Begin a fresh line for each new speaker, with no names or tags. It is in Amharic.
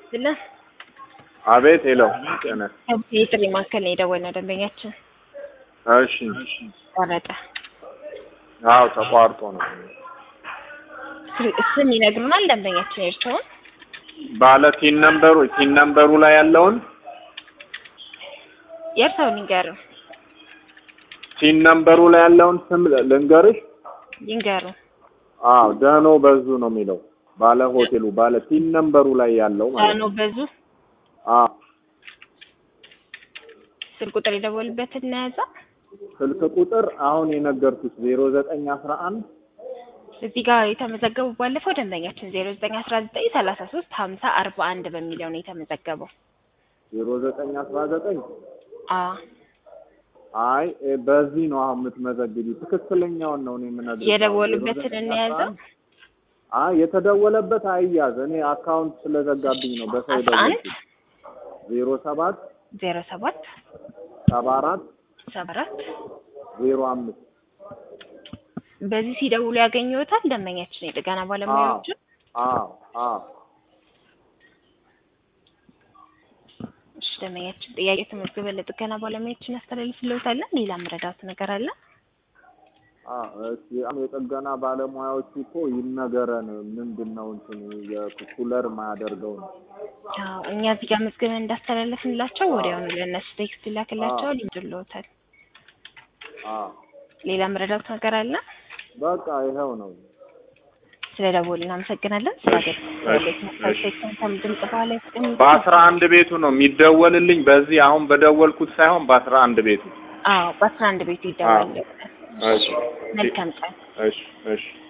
ስለ
አቤት ሄለው ጤና
የጥሪ ማዕከል ነው የደወልነው ደንበኛችን
እሺ
ቆረጠ።
አዎ ተቋርጦ ነው
ስ- ስም ይነግሩናል ደንበኛችን የእርስዎን
ባለ ቲን ነምበሩ ቲን ነምበሩ ላይ ያለውን
የእርስዎን ይንገሩ
ቲን ነምበሩ ላይ ያለውን ስም ልንገርሽ
ይንገሩ።
አዎ ደህኖ በዙ ነው የሚለው ባለ ሆቴሉ ባለ ቲን ነምበሩ ላይ ያለው ማለት
ዳኖ
ነው
በዙ
አዎ
ስልክ ቁጥር የደወሉበትን እናያዛ
ስልክ ቁጥር አሁን የነገርኩሽ ዜሮ ዘጠኝ አስራ አንድ
እዚህ ጋር የተመዘገቡ ባለፈው ደንበኛችን ዜሮ ዘጠኝ አስራ ዘጠኝ ሰላሳ ሶስት ሀምሳ አርባ አንድ በሚለው ነው የተመዘገበው።
ዜሮ ዘጠኝ አስራ ዘጠኝ
አ
አይ እ በዚህ ነው አሁን የምትመዘግቢ ትክክለኛውን ነው እኔ የምነግርሽ
የደወሉበትን እንያዘ
አይ የተደወለበት አይያዝ እኔ አካውንት ስለዘጋብኝ ነው በሰው
አስራ አንድ
ደወልኩት ዜሮ ሰባት
ዜሮ ሰባት
ሰባ አራት
ሰባ አራት
ዜሮ አምስት
በዚህ ሲደውሉ ያገኘዎታል ደንበኛችን የጥገና ባለሙያዎቹ
አዎ አዎ
እሺ ደንበኛችን ጥያቄ ተመዝግበን ለጥገና ባለሙያዎችን እናስተላልፍልዎታለን ሌላ መረዳት ነገር አለ
አዎ እሺ አሁን የጥገና ባለሙያዎቹ እኮ ይነገረን ምንድን ነው እንትን የኩለር ማያደርገው ነው
አዎ እኛ እዚህ ጋር መዝግበን እንዳስተላለፍንላቸው ወዲያውኑ ለእነሱ ቴክስት ይላክላቸዋል ይመጡልዎታል
አዎ
ሌላ መረዳት ነገር አለ
በቃ ይኸው ነው
ስለ ደወሉ እናመሰግናለን ስለ አገልግሎት ድምጽ በኋላ ያስቀምጡ
በአስራ አንድ ቤቱ ነው የሚደወልልኝ በዚህ አሁን በደወልኩት ሳይሆን በአስራ አንድ ቤቱ
አዎ በአስራ አንድ ቤቱ ይደወል
እሺ
መልካም ቀን
እሺ እሺ